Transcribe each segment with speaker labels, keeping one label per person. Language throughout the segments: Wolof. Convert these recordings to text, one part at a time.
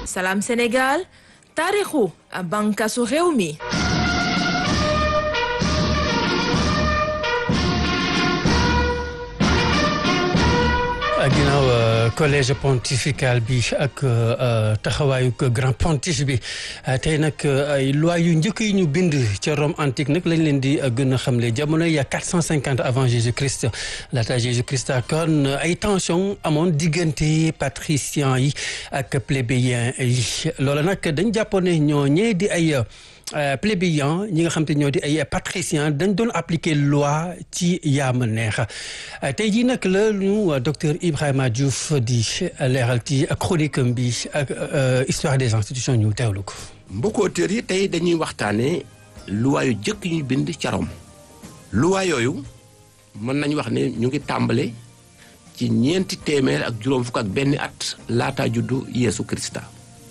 Speaker 1: Salam Sénégal taarixu bànqaasu réew mi.
Speaker 2: ginnaaw collège pontifical bi ak taxawaayu grand pontife bi tey nag ay loi yu njëkk yi ñu bind ca Rome antique nag lañ leen di gën a xamle jamono ya 450 avant Jésus Christ laata Jésus Christ kon ay tension amoon diggante patriciens yi ak plébéiens yi loola nag dañ jàppoon ne ñoo ñee di ay plébéiens ñi nga xam te ñoo di ay patriciens dañ doon appliquer loi ci yaama neex tey jii nag la ñu docteur Ibrahima Diouf di leeral ci chronique bi ak histoire des institutions ñu teewlu ko.
Speaker 3: mbokku auditeurs yi tey dañuy waxtaanee loi yu jëkk ñuy bind ca Rome loi yooyu mën nañu wax ne ñu ngi tàmbale ci ñeenti téeméer ak juróom fukk ak benn at laataa juddu Yeesu Krista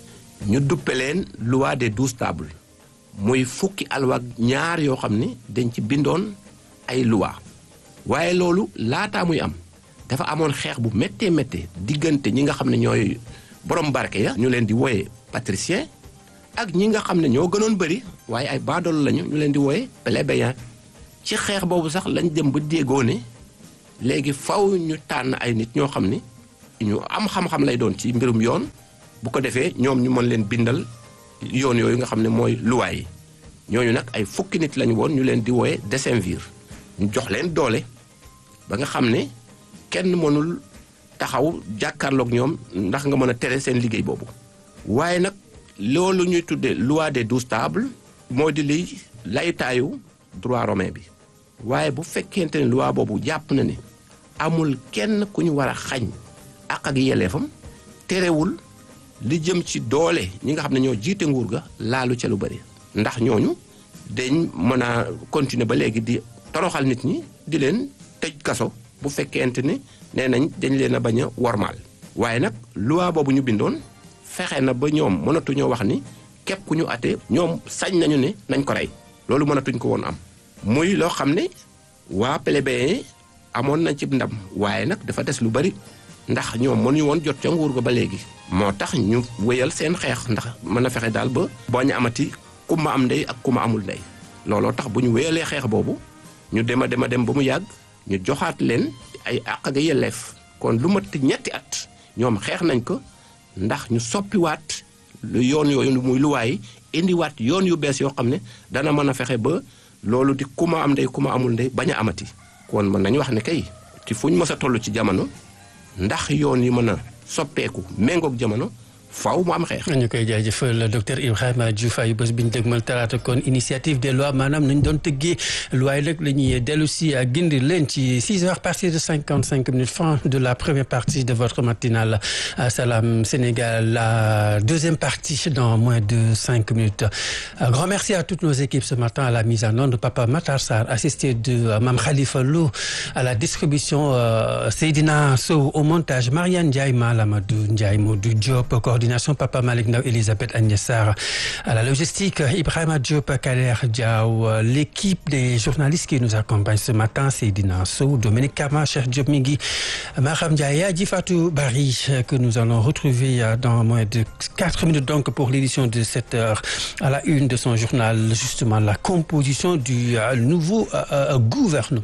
Speaker 3: ñu duppe leen loi des douze tables. muy fukki alwaak ñaar yoo xam ne dañ ci bindoon ay loi waaye loolu laataa muy am dafa amoon xeex bu méttee méttee diggante ñi nga xam ne ñooy borom barke ya ñu leen di wooye patricien ak ñi nga xam ne ñoo gënoon bëri waaye ay baadoolo lañu ñu leen di wooye plébéien ci xeex boobu sax lañ dem ba déggoo ne léegi faw ñu tànn ay nit ñoo xam ne ñu am xam-xam lay doon ci mbirum yoon bu ko defee ñoom ñu mën leen bindal yoon yooyu nga xam ne mooy luwaay yi ñooñu nag ay fukki nit lañu woon ñu leen di wooye décemvir ñu jox leen doole ba nga xam ne kenn mënul taxaw jàkkaarloog ñoom ndax nga mën a tere seen liggéey boobu. waaye nag loolu ñuy tuddee loi des douze tables moo di liy laytaayu droit romain bi waaye bu fekkente ne loi boobu jàpp na ne amul kenn ku ñu war a xañ ak ak yelleefam terewul. li jëm ci doole ñi nga xam ne ñoo jiite nguur ga laalu ca lu bëri ndax ñooñu dañ mën a continuer ba léegi di toroxal nit ñi di leen tëj kaso bu fekkente ni nee nañ dañ leen a bañ a wormaal waaye nag loi boobu ñu bindoon fexe na ba ñoom mënatuñoo wax ni képp ku ñu atee ñoom sañ nañu ne nañ ko rey loolu mënatuñ ko woon am muy loo xam ne waa plébéien amoon nañ ci ndam waaye nag dafa des lu bëri ndax ñoom mënuñu woon jot ca nguur ga ba léegi moo tax ñu wéyal seen xeex ndax mën a fexe daal ba boo ñu amati ku ma am ndey ak ku ma amul ndey looloo tax bu ñu wéyalee xeex boobu ñu dem a dem a dem ba mu yàgg ñu joxaat leen ay àq ak yelleef kon lu mat ñetti at ñoom xeex nañ ko ndax ñu soppiwaat lu yoon yooyu muy luwaay indiwaat yoon yu bees yoo xam ne dana mën a fexe ba loolu di ku ma am ndey ku ma amul ndey bañ a amati kon mën nañu wax ne kay ci fu ñu mës a toll ci jamono ndax yoon yi mën a soppeeku méngoog jamono faaw mu am xeex.
Speaker 2: ñu koy jaajëfal docteur Ibrahima Diouf ay bés bi ñu dégmal talaata kon initiative des lois maanaam nañ doon tëggee loi nag la ñuy dellu si gindi leen ci 6 heures partir de 55 minutes fin de la première partie de votre matinale Salam Sénégal la deuxième partie dans moins de 5 minutes. Un grand merci à toutes nos équipes ce matin à la mise en onde Papa Matar Sarr assisté de Mame Khalifa Lou à la distribution euh, Seydina Sow au montage Marianne Ndiaye Malamadou Ndiaye Modou Diop coordination Papa Malick Ndaw Elisabeth Agnès Sarr à la logistique Ibrahima Diop Kader Diaw l'équipe des journalistes qui nous accompagnent ce matin Seydina Sow Dominique Kama Cheikh Diop Mingui Maham Ndiaye Adji Fatou Bari que nous allons retrouver dans moins de 4 minutes donc pour l'édition de 7 heures à la une de son journal justement la composition du nouveau euh, gouvernement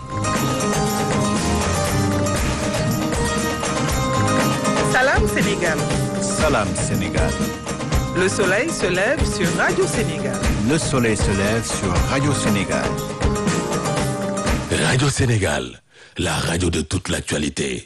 Speaker 4: Salam Sénégal.
Speaker 5: Salam Sénégal.
Speaker 4: Le soleil se lève sur Radio Sénégal.
Speaker 5: Le soleil se lève sur Radio Sénégal.
Speaker 6: Radio Sénégal, la radio de toute l'actualité.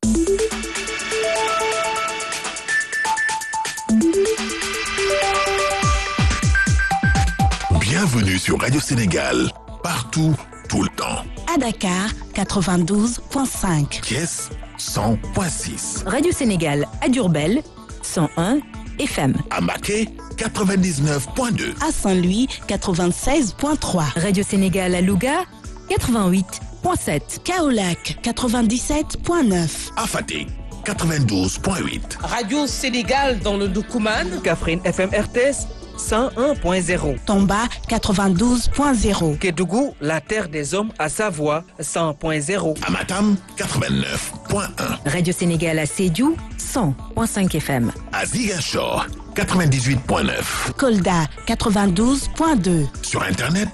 Speaker 6: Bienvenue sur Radio Sénégal, partout, tout le temps.
Speaker 7: À Dakar, 92.5.
Speaker 6: Thiès, 100.6.
Speaker 8: Radio Sénégal à Durbel, 101 FM.
Speaker 6: À Maquet, 99.2.
Speaker 7: À Saint-Louis, 96.3.
Speaker 8: Radio Sénégal à Louga, 88.7.
Speaker 7: Kaolac, 97.9.
Speaker 6: À Fatick, 92.8.
Speaker 4: Radio Sénégal dans le Doukouman.
Speaker 9: Kaffrine FM RTS 101.0.
Speaker 7: Tomba, 92.0.
Speaker 9: Kédougou, la terre des hommes à Savoie 100.0.
Speaker 6: À Matam, 89.
Speaker 8: Radio Sénégal à Sédiou 100.5 FM.
Speaker 6: À Ziguinchor, 98.9.
Speaker 7: Kolda 92.2.
Speaker 6: Sur Internet,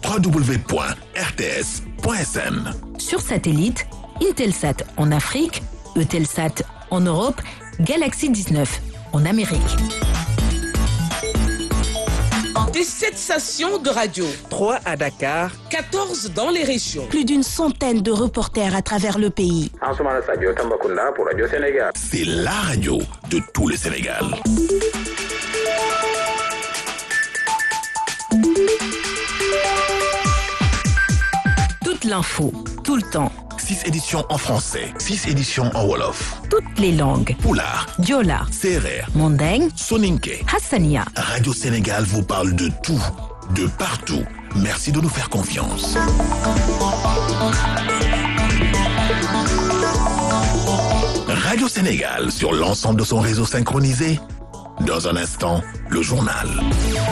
Speaker 6: www.rts.sn.
Speaker 8: Sur satellite, Intelsat en Afrique, Eutelsat en Europe, Galaxy 19 en Amérique.
Speaker 1: Des 7 stations de radio,
Speaker 9: 3 à Dakar,
Speaker 1: 14 dans les régions.
Speaker 7: Plus d'une centaine de reporters à travers le pays.
Speaker 10: Ansoumana Sadio Tambacounda pour Radio Sénégal.
Speaker 6: C'est la radio de tout le Sénégal.
Speaker 8: Toute l'info, tout le temps,
Speaker 6: 6 éditions en français, 6 éditions en Wolof.
Speaker 8: toutes les langues.
Speaker 6: Poulard,
Speaker 8: Diola,
Speaker 6: Serer,
Speaker 8: Mandeng,
Speaker 6: Soninke.
Speaker 8: Hassania.
Speaker 6: Radio Sénégal vous parle de tout, de partout. Merci de nous faire confiance. Radio Sénégal sur l'ensemble de son réseau synchronisé. Dans un instant, le journal.